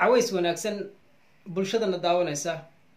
caways wanaagsan bulshadana daawanaysa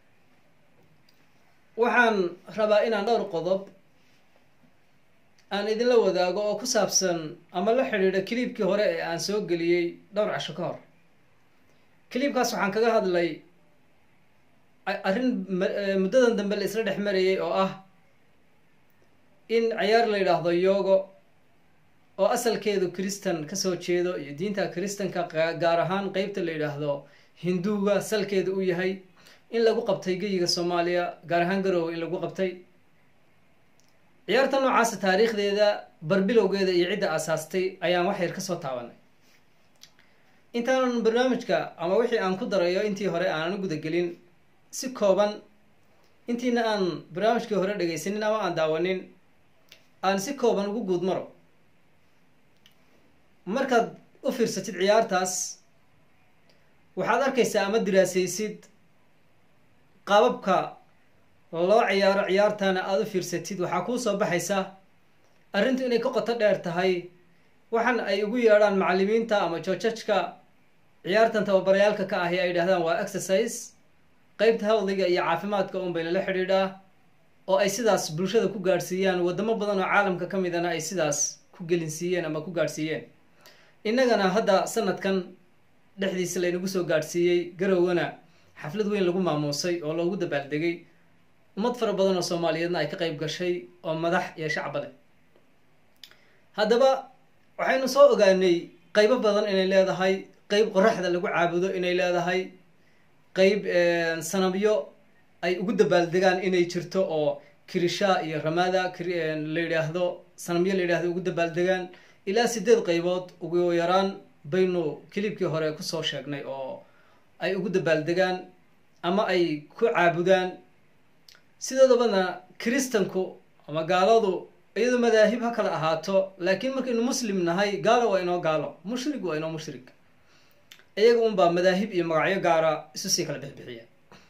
waxaan rabaa inaan dhowr qodob aan idinla wadaago oo ku saabsan ama la xidhiidha kiliibkii hore ee aan soo geliyey dhowr casho ka hor kiliibkaas waxaan kaga hadlay arrin muddadan dambe la isla dhex marayay oo ah in ciyaar la yidhaahdo yogo oo asalkeedu kristan kasoo jeedo iyo diinta kristanka gaar ahaan qeybta la yidhaahdo hinduuga salkeedu u yahay in lagu qabtay geyiga soomaaliya gaar ahaan garoowe in lagu qabtay ciyaarta noocaasa taariikhdeeda barbilowgeeda iyo cidda aasaastay ayaan wax yar kasoo taabanay intaanan barnaamijka ama wixii aan ku darayo intii hore aanan u gudagelin si kooban intiina aan barnaamijkii hore dhegaysanin ama aan daawanin aan si kooban ugu guud maro markaad u fiirsatid ciyaartaas waxaad arkaysaa ama diraasaysid qaababka loo ciyaaro ciyaartana aada u fiirsatid waxaa kuu soo baxaysa arrintu inay ka qoto dheer tahay waxan ay ugu yeedhaan macallimiinta ama joojajka ciyaartan tababarayaalka ka ahi ay yidhahdaan waa exercise qeybta hawdiga iyo caafimaadka un bayna la xidhiidhaa oo ay sidaas bulshada ku gaadhsiiyaan wadamo badan oo caalamka ka midana ay sidaas ku gelinsiiyeen ama ku gaadhsiiyeen innagana hadda sanadkan dhexdiisa laynagu soo gaadhsiiyey garowgana xaflad weyn lagu maamuusay oo loogu dabaaldegay ummad fara badan oo soomaaliyeedna ay ka qeyb gashay oo madax iyo shacba leh haddaba waxaynu soo ogaanay qeybo badan inay leedahay qeyb qoraxda lagu caabudo inay leedahay qeyb sanabyo ay ugu dabaaldegaan inay jirto oo kirisha iyo ramada la yidhaahdo sanamyo la yidhahdo ugu dabaaldegaan ilaa sideed qeybood ugu yaraan baynu kilibkii hore kusoo sheegnay oo ay ugu dabaaldegaan ama ay ku caabudaan sidoodabana kiristanku ama gaaladu iyadoo madaahib ha kala ahaato laakiin markaynu muslim nahay gaalo waa inoo gaalo mushrig waa inoo mushrig iyaga unbaa madaahib iyo magacyo gaara isu sii kala bixbixiya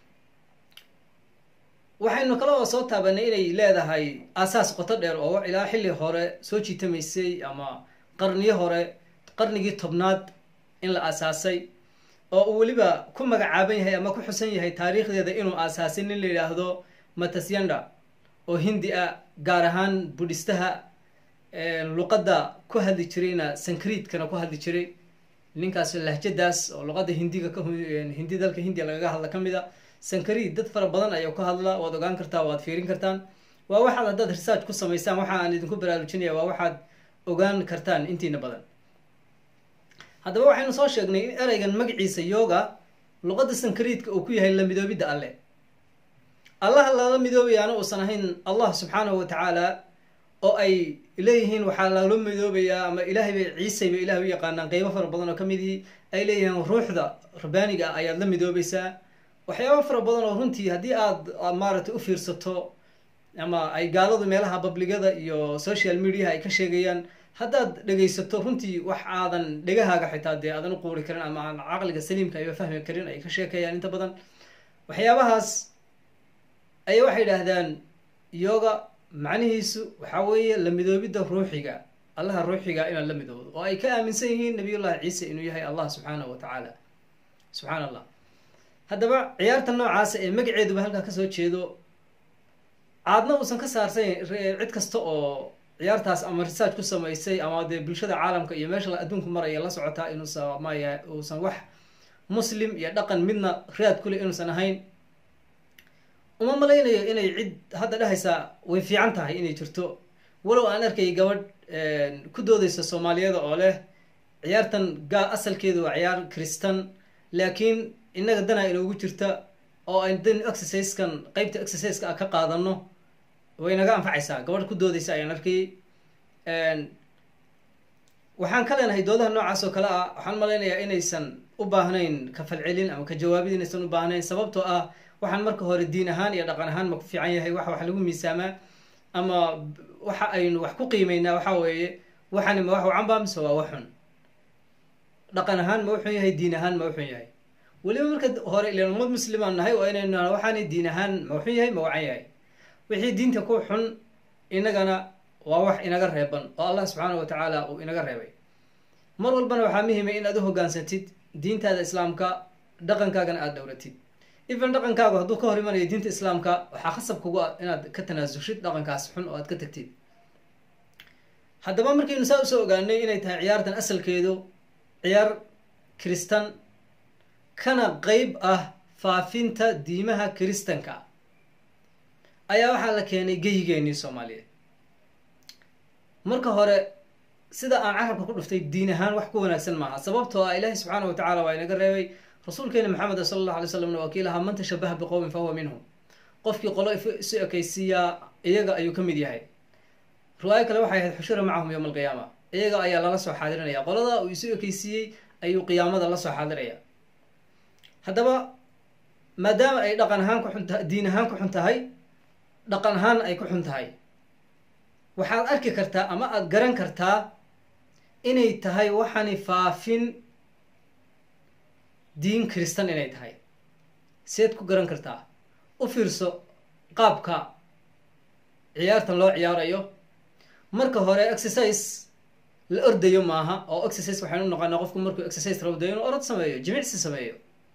waxaynu kale oo soo taabanay inay leedahay aasaas qoto dheer oo ilaa xilli hore soo jiitamaysay ama qarniyo hore qarnigii tobnaad in la aasaasay oo uu weliba ku magacaaban yahay ama ku xusan yahay taariikhdeeda inuu aasaasay nin la yidhaahdo matasyanda oo hindi ah gaar ahaan budhistaha luqadda ku hadli jirayna sankriidkana ku hadli jiray ninkaas lahjadaas oo luqadda hindiga hindi dalka hindiya lagaga hadla ka mid a sankariid dad fara badan ayaa ku hadla waad ogaan kartaa waad fiirin kartaan waa waxaad haddaad research ku samaysaan waxa aan idinku baraarujinaya waa waxaad ogaan kartaan intiina badan haddaba waxaynu soo sheegnay in ereygan magaciisa yoga luqadda sankariidka uu ku yahay la midoobidda alle allaha lala midoobayaana uusan ahayn allah subxaanahu wa tacaala oo ay leeyihiin waxaa lala midoobayaa ama ilaahay bay ciisay bay ilahay u yaqaanaan qeybo fara badan oo ka mid ihi ay leeyihiin ruuxda rabbaaniga ah ayaad la midoobaysaa waxyaaba fara badan oo runtii haddii aad maaragtay u fiirsato ama ay gaaladu meelaha babligada iyo social mediaha ay ka sheegayaan haddaad dhegaysato runtii wax aadan dhegahaaga xitaa dee aadan u quuri karin ama aan caqliga saliimka ayba fahmi karin ay ka sheekayaan inta badan waxyaabahaas ayaa waxay idhaahdaan yoga macnihiisu waxaa weeye la midoobidda ruuxiga allaha ruuxiga inaad la midoodo oo ay ka aaminsan yihiin nabiyullahi ciise inuu yahay allah subxaanahu wa tacaala subxaan allah haddaba ciyaarta noocaasa ee magaceeduba halkaa kasoo jeedo aadna uusan ka saarsan cid kasta oo ciyaartaas ama research ku samaysay ama dee bulshada caalamka iyo meesha adduunku maraya la socotaa inuusan maya uusan wax muslim iyo dhaqan midna raad kule inuusan ahayn uma malaynayo inay cid hadda dhehaysaa way fiican tahay inay jirto walow aan arkay gabadh ku doodeysa soomaaliyada oo leh ciyaartan gaa asalkeedu waa ciyaar kristan laakiin innaga danaa inoogu jirta oo ayn dan exerciskan qeybta exerciseka a ka qaadano way naga anfacaysaa gabadh ku doodeysa ayaan arkayay waxaan ka leenahay doodaha noocaas oo kale ah waxaan malaynayaa inaysan u baahnayn ka falcelin ama ka jawaabid inaysan u baahnayn sababtoo ah waxaan marka hore diin ahaan iyo dhaqan ahaan ma ku fiican yahay wax wax lagu miisaamaa ama waxa aynu wax ku qiimeynaa waxaa weeye waxani ma wax wacanba mise waa waxxun dhaqan ahaan ma wuxun yahay diin ahaan ma wuxun yahay weliba marka hore ilan ummad muslimaan nahay oo inaynu naha waxaani diin ahaan ma wuxun yahay ma wacan yahay wixii diinta ku xun inagana waa wax inaga reeban oo allah subxaanahu wa tacaala uu inaga reebay mar walbana waxaa muhimay in aad u hoggaansantid diintaada islaamka dhaqankaagana aada dhowratid even dhaqankaagu hadduu ka hor imanayo diinta islaamka waxaa khasab kugu ah inaad ka tanaasushid dhaqankaas xun oo aad ka tagtid haddaba markaynu saa usoo ogaanay inay tahay ciyaartan asalkeedu ciyaar kiristan kana qeyb ah faafinta diimaha kiristanka ayaa waxaa la keenay geyigeenii soomaaliyeed marka hore sida aan carabka ku dhuftay diin ahaan wax ku wanaagsan maaha sababtoo ah ilaahi subxaana wa tacala waa inaga reebay rasuulkeena maxamed sala allahu alay slamna waa kii lahaa man tashabaha biqowmin fahuwa minhum qofkii qolo isu ekaysiiyaa iyaga ayuu ka mid yahay riwaayo kale waxay ahayd xushura macahum yowma alqiyaama iyaga ayaa lala soo xaadirinaya qolada uu isu ekeysiiyey ayuu qiyaamada la soo xaadiraya haddaba maadaama ay dhaqan ahaan ku xun tahay diin ahaan ku xun tahay dhaqan ahaan ay ku xun tahay waxaad arki kartaa ama aada garan kartaa inay tahay waxani faafin diin kiristan inay tahay seed ku garan kartaa u fiirso qaabka ciyaartan loo ciyaarayo marka hore exercise la ordayo maaha oo exercise waxaynu u noqonaa qofku markuu exercise rabdayo inuu orod sameeyo jimicsi sameeyo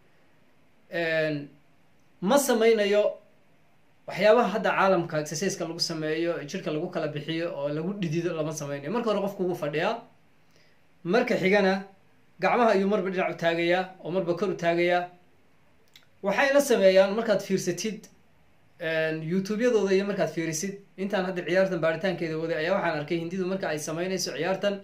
ma sameynayo waxyaabaha hadda caalamka exerciseka lagu sameeyo jirka lagu kala bixiyo oo lagu dhidido lama sameynayo marka hore qofku wuu fadhiyaa marka xigana gacmaha ayuu marba dhinac u taagayaa oo marba kor u taagayaa waxay la sameeyaan markaad fiirsatid youtube-yadooda iyo markaad fiirisid intaan hadda ciyaartan baaritaankeeda waday ayaa waxaan arkay hindidu marka ay sameynayso ciyaartan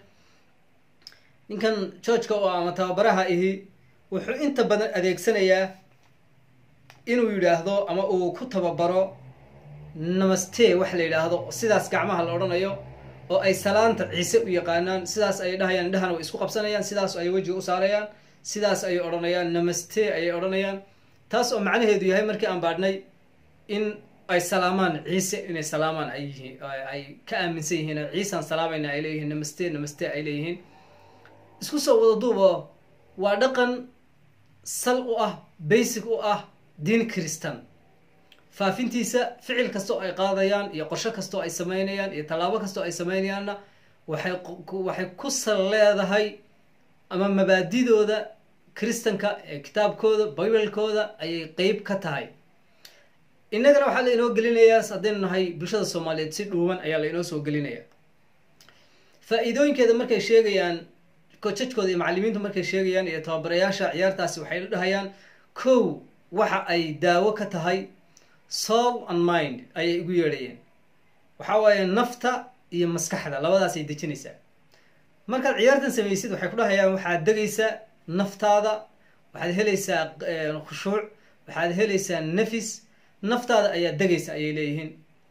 ninkan georgeka oo ama tababaraha ihi wuxuu inta badan adeegsanayaa inuu yidhaahdo ama uu ku tababaro namaste wax la yidhaahdo sidaas gacmaha la odhanayo oo ay salaanta ciise u yaqaanaan sidaas ayay dhahayaan indhahana way isku qabsanayaan sidaas ayay wejiga u saarayaan sidaas ayay odhanayaan namaste ayay odhanayaan taas oo macnaheedu yahay markii aan baadhnay in ay salaamaan ciise inay salaamaan ay yihiin ay ka aaminsan yihiin ciisaan salaamayna ay leeyihiin namaste namaste ay leeyihiin isku soo wada duubo waa dhaqan sal u ah basic u ah diin kiristan faafintiisa ficil kastoo ay qaadayaan iyo qorsho kastoo ay sameynayaan iyo tallaabo kastoo ay sameynayaanna waxay waxay ku sal leedahay ama mabaadidooda kiristanka ee kitaabkooda bibalkooda ayay qeyb ka tahay innagana waxaa la inoo gelinayaa haddaynu nahay bulshada soomaaliyeed si dhuuban ayaa la inoo soo gelinaya faa-iidooyinkeeda markay sheegayaan kojajkooda iyo macalimiintu markay sheegayaan iyo tababarayaasha ciyaartaasi waxay dhahayaan kow waxa ay daawo ka tahay soul and mind ayay igu yeedhayeen waxa waaye nafta iyo maskaxda labadaasay dejinaysaa markaad ciyaartan samaysid waxay ku dhahayaan waxaad degaysaa naftaada waxaad helaysaa khushuuc waxaad helaysaa nafis naftaada ayaa degaysa ayay leeyihiin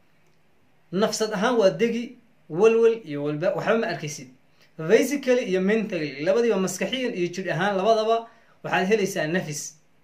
nafsad ahaan waa degi walwal iyo walba waxba ma arkaysid physically iyo mentally labadiiba maskaxiyan iyo jidh ahaan labadaba waxaad helaysaa nafis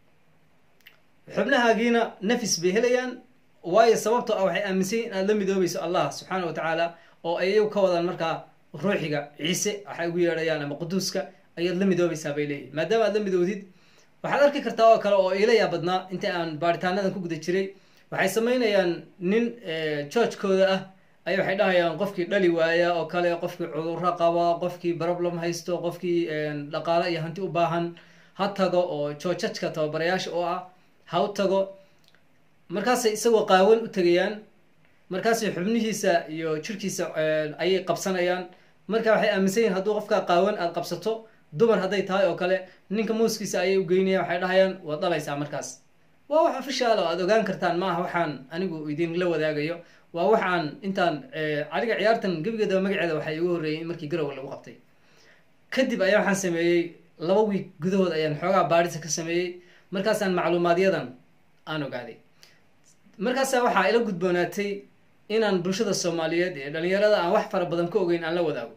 xubnahaagiina nafis bay helayaan waayo sababtoo ah waxay aaminsan yihin inaad la midoobayso allah subxaana wa tacaala oo ay iyagu ka wadaan markaa ruuxiga ciise waxay ugu yeedhayaan ama quduuska ayaad la midoobaysaa bay leeyihin maadaama aad la midoodid waxaad arki kartaa oo kale oo iila yaa badnaa inta aan baaritaanadan ku guda jiray waxay sameynayaan nin georgekooda ah ay waxay dhahayaan qofkii dhali waaya oo kale qofkii cudurro qaba qofkii problem haysto qofkii dhaqaale iyo hanti u baahan ha tago oo joojajka tababarayaasha oo ah ha u tago markaasay isagoo qaawan u tegayaan markaasay xubnihiisa iyo jirkiisa ayay qabsanayaan marka waxay aaminsan yihin hadduu qofkaa qaawan aada qabsato dumar hadday tahay oo kale ninka muuskiisa ayay u geynayaan waxay dhahayaan waad dhalaysaa markaas waa wax ofishaal oo aada ogaan kartaan maaha waxaan anigu idinla wadaagayo waa waxaan intaan aniga ciyaartan gebigeedaba magaceeda waxaa igu horreeyay in markii garowa lagu qabtay kadib ayaa waxaan sameeyey laba wiig gudahood ayaan xoogaa baadhisa ka sameeyey markaasaan macluumaadyadan aan ogaaday markaasaa waxaa ila gudboonaatay inaan bulshada soomaaliyeed ee dhalinyarada aan wax fara badan ka ogeyn aan la wadaago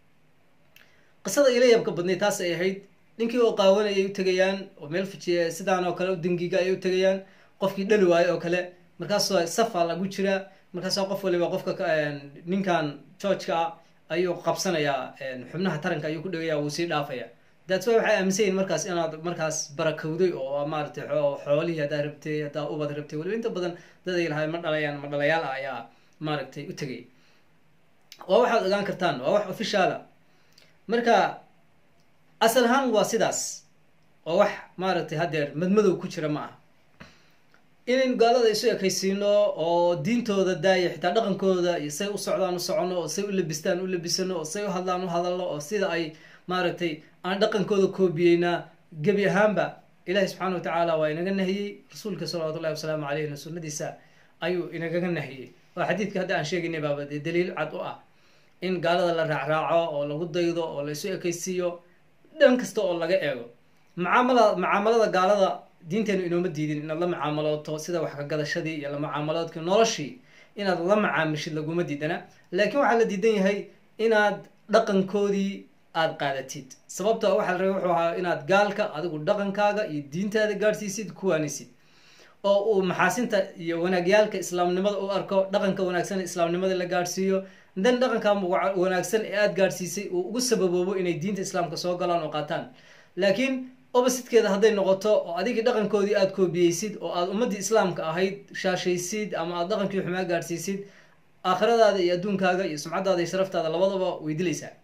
qisada ila yabka badnay taas ay ahayd ninkii oo qaawanayay u tegayaan oo meel fijiye sidaan oo kale dingiga ayay u tegayaan qofkii dhali waayo oo kale markaasoo safaa lagu jiraa markaasoo qof waliba qofka ninkan georgeka ah ayuu qabsanayaa xubnaha taranka ayuu ku dhegaya wuu sii dhaafaya that's way waxay aaminsan yihin markaas inaad markaas barakowday oo maaratay xoolihii haddaa rabtay haddaa ubad rabtay waliba inta badan dad ay lahay ma dhalayaan ma dhalayaal ah ayaa maaragtay u tegay waa waxaad ogaan kartaan waa wax officiala marka asal ahaan waa sidaas oo wax maaragtay haddeer madmadow ku jira ma aha inayn gaalada isu ekaysiino oo diintooda daaya xitaa dhaqankooda iyo say u socdaan u socono oo say u labistaan u labisano oo say u hadlaan u hadalno oo sida ay maaragtay aan dhaqankooda koobiyeynaa gebi ahaanba ilahi subxaana watacaala waa inaga nahiyey rasuulka salawatu llahi wasalaamu caleyhna sunnadiisa ayuu inagaga nahiyey waa xadiidka hadda aan sheegaynay baaba dee daliil cad u ah in gaalada la raacraaco oo lagu daydo oo la isu ekaysiiyo dhan kasta oo laga eego macaamala macaamalada gaalada diinteenu inooma diidin inaad la macaamalooto sida wax ka gadashadii iyo la macaamaloodkii noloshii inaad la macaamishid laguma diidana laakiin waxaa la diidan yahay inaad dhaqankoodii aada qaadatid sababto waxaa la rabay wuxuu ahaa inaad gaalka adigu dhaqankaaga iyo diintaada gaadhsiisid kuwaanisid oo uu maxaasinta iyo wanaagyaalka islaamnimada u arko dhaqanka wanaagsan ee islaamnimada la gaadhsiiyo dan dhaqanka wanaagsan ee aada gaadhsiisay uu ugu sababoobo inay diinta islaamka soo galaan oo qaataan laakiin oppositkeeda hadday noqoto oo adigii dhaqankoodii aada koobiyeysid oo aada ummaddii islaamka ahayd shaashaysid ama aada dhaqankii xumaa gaadhsiisid aakhiradaada iyo adduunkaaga iyo sumcadaada iyo sharaftaada labadaba way dilaysaa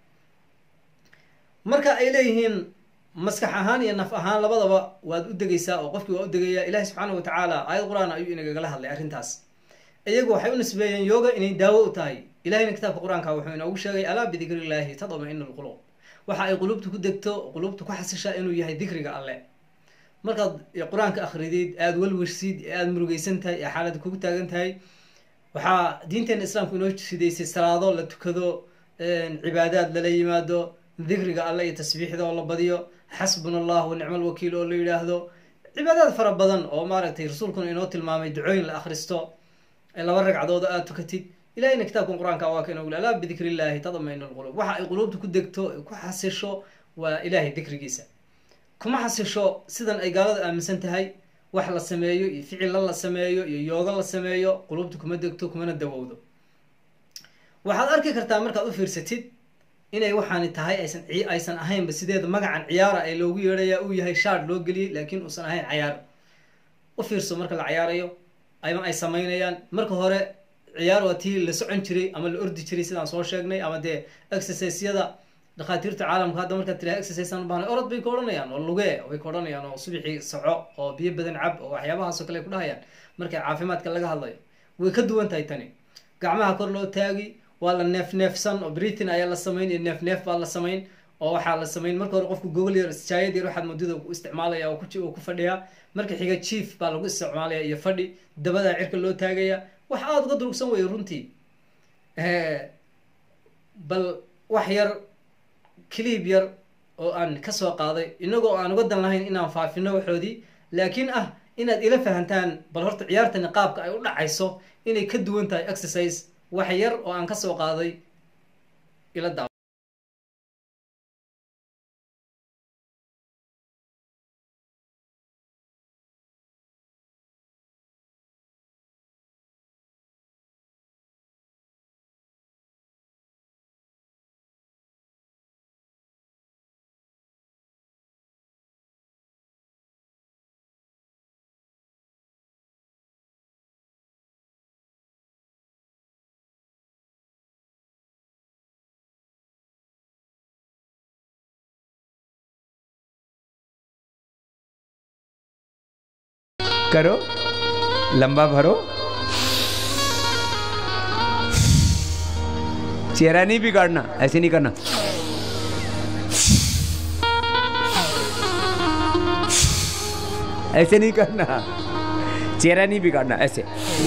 marka ay leeyihiin maskax ahaan iyo naf ahaan labadaba waad u degaysaa oo qofkii waa u degayaa ilahi subxaana wa tacaala aayad qur-aan ayuu inagagala hadlay arrintaas iyagu waxay u nisbeeyeen yooga inay daawo u tahay ilahina kitaabka qur-aanka wuxuu inoogu sheegay alaa bidikri illaahi tadma-inu lquluub waxa ay quluubta ku degto quluubta ku xasishaa inuu yahay dikriga alle markaad qur-aanka akridid aada walwersid ee aada murugeysan tahay ee xaaladda kugu taagan tahay waxaa diinteena islaamku inoo sidaysay salaado la tukado cibaadaad lala yimaado dikriga alle iyo tasbiixda oo la badiyo xasbuna allah wa nicma alwakiil oo la yidhaahdo cibaadaad fara badan oo maaragtay rasuulkuna inoo tilmaamay ducooyin la akhristo laba ragcadooda aada tukatid ilahina kitaabkan qur-aanka waa ka inoogu alaa bidikri illaahi tadmainu lquluub waxa ay quluubta ku degto ku xasisho waa ilaahay dikrigiisa kuma xasisho sidan ay gaalada aaminsan tahay wax la sameeyo iyo ficilla la sameeyo iyo yoogo la sameeyo quluubta kuma degto kumana dawowdo waxaad arki kartaa markaad u fiirsatid inay waxaani tahay aysan aysan ahaynba sideeda magacan ciyaara ee loogu yeedhaya uu yahay shaard loo geliyey laakiin uusan ahayn cayaar u fiirso marka la cayaarayo ama ay samaynayaan marka hore ciyaar waa tii la socon jiray ama la ordi jiray sidaan soo sheegnay ama dee exerciseyada dhakhaatiirta caalamka hadda markaad tiraha exercisean ubaahnay orod bay ka odhanayaan oo lugee way ka odhanayaan oo subixii soco oo biyo badan cab oo waxyaabahaasoo kale ay ku dhahayaan markay caafimaadka laga hadlayo way ka duwan tahay tani gacmaha kor loo taagi waa la neef neefsan oo britain ayaa la samayn iyo neef neef baa la samayn oo waxaa la samayn marka hore qofku gogol yar jaayad yar waxaad muddada u isticmaalaya oo ku fadhiyaa marka xiga chief baa lagu isticmaalaya iyo fadhi dabadaa cirka loo taagaya wax aada uga durugsan weyo runtii bal wax yar cliib yar oo aan kasoo qaaday inagoo aan uga dan lahayn inaan faafino waxoodii laakiin ah inaad ila fahantaan bal horta ciyaartani qaabka ay u dhacayso inay ka duwan tahay exercise wax yar oo aan kasoo qaaday ila daaw करो लंबा भरो चेहरा नहीं बिगाड़ना ऐसे नहीं करना ऐसे नहीं करना चेहरा नहीं बिगाड़ना ऐसे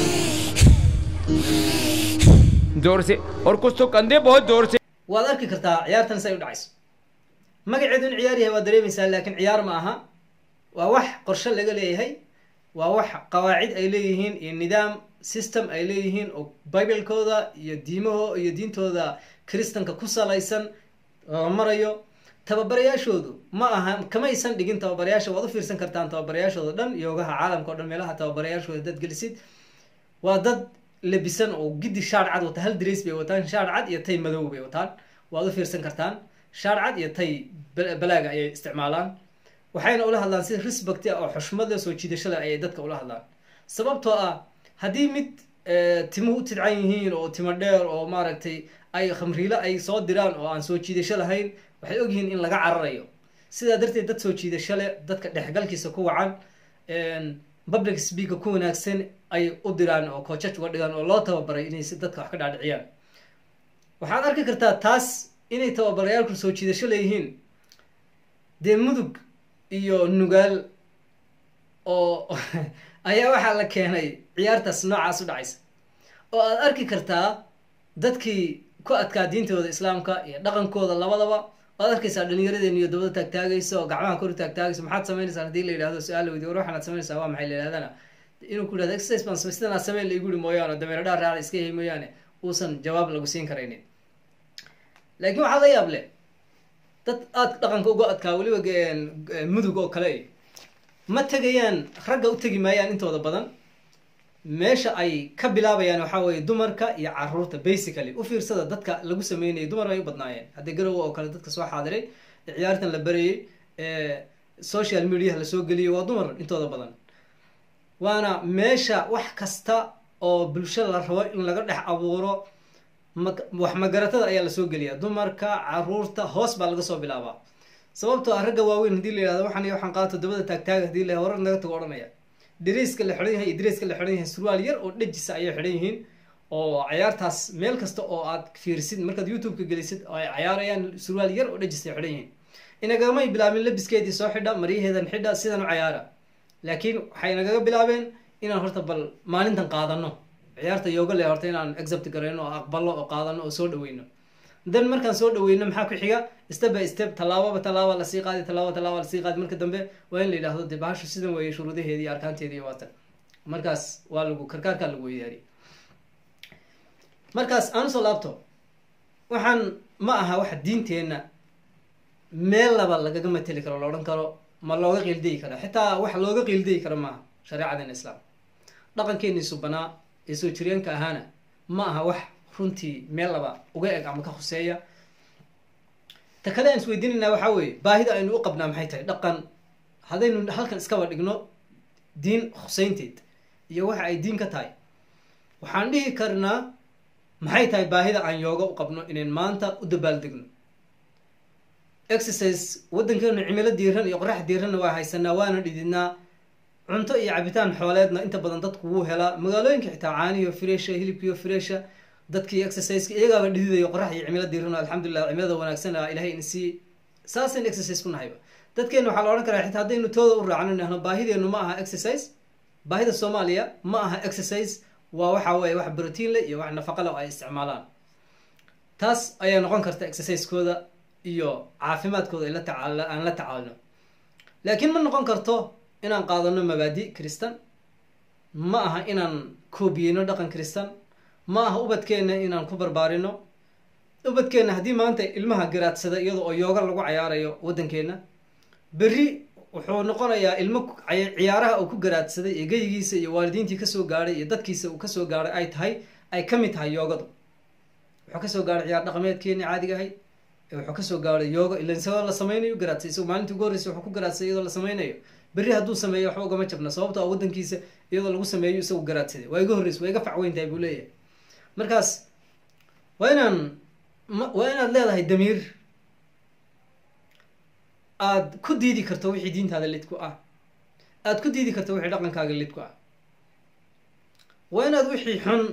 जोर से और कुछ तो कंधे बहुत जोर से waad arki kartaa ciyaartan say u dhacayso magaceedu in ciyaar yahay waad dareemaysaa laakiin ciyaar ma aha waa wax qorshe laga leeyahay waa wax qawaacid ay leeyihiin iyo nidaam system ay leeyihiin oo biblekooda iyo diimaho iyo diintooda kristanka ku salaysan la marayo tababarayaashoodu ma aha kamaysan dhigin tababarayaasha waad u fiirsan kartaan tababarayaashooda dhan yoogaha caalamka o dhan meelaha tababarayaashooda dad gelisid waa dad labisan oo giddi shaar cad wata hal dres bay wataan shaar cad iyo tay madow bay wataan waad u fiirsan kartaan shaar cad iyo tay balaaga ayay isticmaalaan waxayna ula hadlaan si respect ah oo xushmada soo jiidashada ayay dadka ula hadlaan sababtoo ah haddii mid timuhu u tidcan yihiin oo timo dheer oo maaragtay ay khamriilo ay soo diraan oo aan soo jiidasho lahayn waxay ogyihiin in laga cararayo sidaa darteed dad soo jiidasho leh dadka dhexgalkiisa ku wacan public speaker ku wanaagsan ay u diraan oo koojaj uga dhigaan oo loo tababaray inay si dadka wax ka dhaadhiciyaan waxaad arki kartaa taas inay tababarayaalku soo jiidasho leeyihiin dee mudug iyo nugaal oo ayaa waxaa la keenay ciyaartaas noocaas u dhacaysa oo aad arki kartaa dadkii ku adkaa diintooda islaamka iyo dhaqankooda labadaba waad arkaysaa dhalinyaradeen iyo dabada taagtaagaysa oo gacmaha kor taagtaagaysa maxaad samaynaysaa hadii la yidhahdo su-aal la weydiyo war waxaanaad samaynaysaa waa maxay la yidhahdana inuu ku yidhahdo exercise baan samay sidan aad samayn la igu yidhi mooyaane dameero dhaar raacda iska yahay mooyaane uusan jawaab lagu siin karaynin laakiin waxaa la yaab leh dad aada dhaqanka uga adkaa weliba mudug oo kale ma tegayaan ragga u tegi maayaan intooda badan meesha ay ka bilaabayaan waxaa weeye dumarka iyo caruurta basically u fiirsada dadka lagu sameynayay dumar ay u badnaayeen haddii garowa oo kale dadka soo xaadiray ciyaartan la barayay social mediaha lasoo geliyay waa dumar intooda badan waana meesha wax kasta oo bulsho la rabo in laga dhex abuuro wax magaratada ayaa lasoo geliyaa dumarka caruurta hoos baa laga soo bilaabaa sababtoo ah ragga waaweyn hadii la yihahdo waxaan iyo waxaan qaato dabada taagtaaga hadii la horar naga tago odhanaya dariiska la xidhan yahay iyo dariiska la xidhan yahay surwaal yar oo dhejisa ayay xidhan yihiin oo cayaartaas meel kasta oo aad fiirisid markaad youtube-ka gelisid oo ay cayaarayaan surwaal yar oo dhejisa ay xidhan yihiin inagamay bilaabin labiskeedii soo xidha maryaheedan xidha sidan u cayaara laakiin waxay nagaga bilaabeen inaan horta bal maalintan qaadano ciyaarta yooga le horta inaan accept garayno oo aqbalo oo qaadano oo soo dhaweyno dan markaan soo dhaweyno maxaa ku xiga step by step tallaababa tallaaba lasii qaadi tallaaba tallaaba lasii qaadi marka dambe waa in la yidhahdo dee bahashu sidan weeye shuruudaheedi iyo arkaanteedi iyo waatan markaas waa lagu karkaarkaa lagu weydaariy markaas aan usoo laabto waxaan ma aha waxa diinteenna meel laba lagaga mateli karo la odhan karo ma looga qiildayi karo xitaa wax looga qiildayi karo maaha shareecadeena islaam dhaqankeenii subanaa ee soo jireenka ahaana ma aha wax runtii meel laba uga eg ama ka khuseeya ta kale aan isweydiinaynaa waxaa weeye baahida aynu u qabnaa maxay tahay dhaqan haddaynu halkan iskaba dhigno diin khuseynteed iyo waxa ay diin ka tahay waxaan dhihi karnaa maxay tahay baahida aan yooga u qabno inayn maanta u dabaaldegno exercise waddankeenu cimilo diiran iyo qorax diiranna waa haysanaa waana dhididnaa cunto iyo cabitaan xooleedna inta badan dadku wuu helaa magaalooyinka xitaa caanihiyo fresha hilibkiiyo fresha dadkii exerciseka iyagaaba dhididayo qorax iyo cimilo diiran alxamdulilah cimilada wanaagsan a ilahay in sii saasaynu exercise ku nahayba dadkeena waxaa la odhan karaa xitaa haddaynu tooda u raacno nahno baahideenu ma aha exercise baahida soomaaliya ma aha exercise waa waxa weeye wax brotiin leh iyo wax nafaqa leh oo ay isticmaalaan taas ayaa noqon karta exercisekooda iyo caafimaadkooda ay la tacaal aan la tacaalno laakiin ma noqon karto inaan qaadano mabaadi christan ma aha inaan koobiyeyno dhaqan christan ma aha ubadkeenna inaan ku barbaarino ubadkeenna haddii maanta ilmaha garaadsada iyada oo yooga lagu cayaarayo waddankeenna berri wuxuu noqonayaa ilmo ciyaaraha uu ku garaadsaday ee geyigiisa iyo waalidiintii kasoo gaadhay iyo dadkiisa uu kasoo gaadhay ay tahay ay ka mid tahay yoogadu wuxuu kasoo gaadhay ciyaar dhaqameedkeeni caadiga ahayd wuxuu kasoo gaadhay yooga ila isagoo la sameynayo garaadsay isagoo maalintii ugu horreysa wuxuu ku garaadsaday iyadoo la sameynayo berri hadduu sameeyo waxba ugama jabna sababto a waddankiisa iyadoo lagu sameeyo isagu garaadsaday waa iga horreysa waa iga facweyn tahay buu leeyahay markaas waa inaan waa inaad leedahay damiir aada ku diidi karto wixii diintaada lid ku ah aada ku diidi karto wixii dhaqankaaga lid ku ah waa inaad wixii xun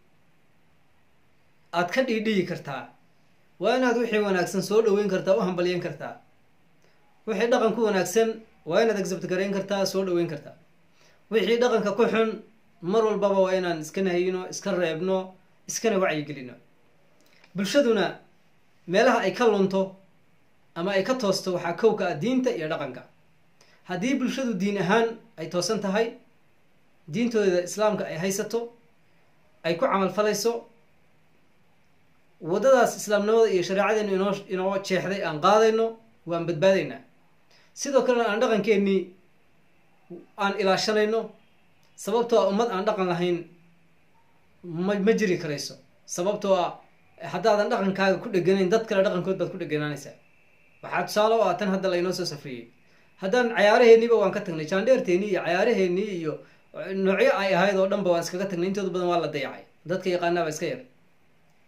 aada ka dhiidhiyi kartaa waa inaad wixii wanaagsan soo dhaweyn kartaa u hambalyeyn kartaa wixii dhaqan ku wanaagsan waa inaad accept garayn kartaa soo dhaweyn kartaa wixii dhaqanka ku xun mar walbaba waa inaan iska nahayino iska reebno iskana wacyigelino bulshaduna meelaha ay ka lunto ama ay ka toosto waxaa kowka ah diinta iyo dhaqanka haddii bulshadu diin ahaan ay toosan tahay diintooda islaamka ay haysato ay ku camal falayso waddadaas islaamnimada iyo shareecadeenu inoo inoo jeexday aan qaadayno waan badbaadaynaa sidoo kalena aan dhaqankeenii aan ilaashanayno sababtoo ah ummad aan dhaqan lahayn ma ma jiri karayso sababtoo ah haddaadan dhaqankaaga ku dheganayn dad kale dhaqankood baad ku dheganaanaysaa waxaa tusaale o ah tan hadda laynoo soo safriyey haddaan cayaaraheeniiba waan ka tagnay jaandheerteenii iyo cayaaraheenii iyo noocyo ay ahayd oo dhanba waan iskaga tagnay intooda badan waa la dayacay dadka yaqaanaaba iska yar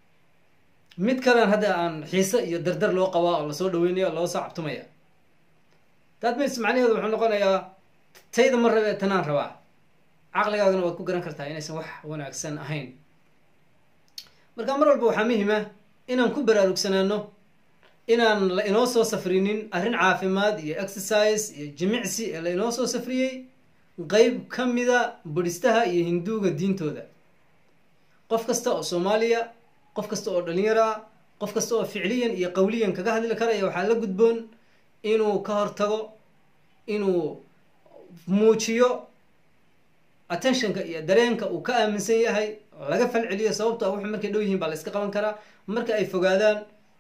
mid kalean hadda aan xiise iyo dardar loo qabaa oo lasoo dhaweynayo oo loo soo cabtumaya that means macnaheedu wuxuu noqonayaa tayda ma rabe tanaan rabaa caqligaagana waad ku garan kartaa inaysan wax wanaagsan ahayn marka mar walba waxaa muhima inaan ku baraarugsanaano inaan la inoo soo safrinin arrin caafimaad iyo exercise iyo jimicsi ee la inoo soo safriyey qeyb ka mida budhistaha iyo hinduuga diintooda qof kasta oo soomaaliya qof kasta oo dhalinyaro ah qof kasta oo ficliyan iyo qawliyan kaga hadli karaya waxaa la gudboon inuu ka hortago inuu muujiyo attentionka iyo dareenka uu ka aaminsan yahay laga falceliyo sababto a wuxuu markay dhow yihiin baa la iska qaban karaa marka ay fogaadaan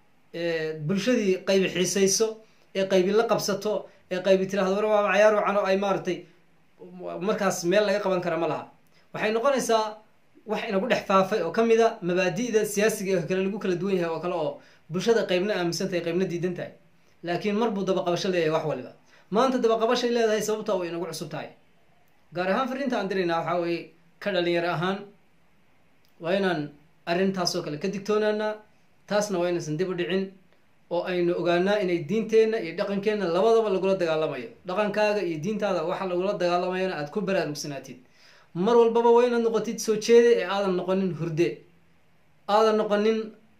bulshadii qaybi xiisayso ee qaybi la qabsato ee qaybi tirahdo war waaba cayaar wacan oo ay maaragtay markaas meel laga qaban kara ma laha waxay noqonaysaa wax inagu dhex faafay oo ka mid a mabaadi'da siyaasiga ee kale lagu kala duwan yahay oo kale oo bulshada qaybna aaminsan tahay qaybna diidan tahay laakiin mar buu dabaqabasho leeyahay wax waliba maanta dabaqabashay leedahay sababta way inagu cusub tahay gaar ahaan fariinta aan diraynaa waxaa weye ka dhalinyaro ahaan waa inaan arrintaasoo kale ka digtoonaanaa taasna waa inaysan dib u dhicin oo aynu ogaanaa inay diinteenna iyo dhaqankeenna labadaba lagula dagaalamayo dhaqankaaga iyo diintaada waxa lagula dagaalamayana aada ku baraarugsanaatid mar walbaba waa inaad noqotid soo jeede ee aadan noqonin hurde aadan noqonin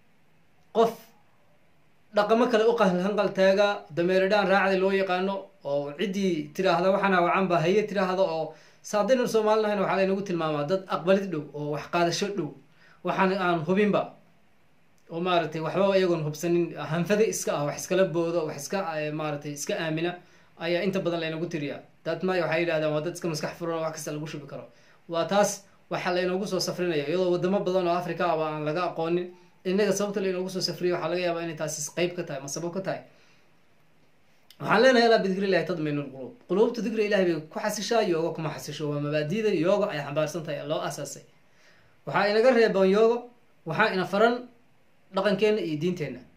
qof dhaqamo kale u hanqal taaga dameeradhaan raacda loo yaqaano oo ciddii tiraahda waxaana wacanba haye tiraahda oo saadaynu soomaalinahayn waxaa laynagu tilmaamaa dad aqbalid dhow oo wax qaadasho dhow waxaan aan hubinba oo maaragtay waxbaba iyagoon hubsanin hanfade iska ah wax iskala boodo wax iska maaragtay iska aamina ayaa inta badan laynagu tiriyaa dadma waxay yidhahdaan waa dad iska maskax furan oo wax kasta lagu shubi karo waa taas waxaa laynoogu soo safrinaya iyadoo wadamo badan oo africa aba aan laga aqoonin innaga sababta laynoogu soo safriya waxaa laga yaabaa inay taasi qeyb ka tahay ma sabab ka tahay waxaan leenahay alaa bidikri illahi tadmainu lquluub quluubta dikri ilahay bay ku xasishaa yooga kuma xasisho waa mabaadida yooga ay xambaarsan tahay loo asaasay waxaa inaga reeboon yoogo waxaa ina faran dhaqankeenna iyo diinteenna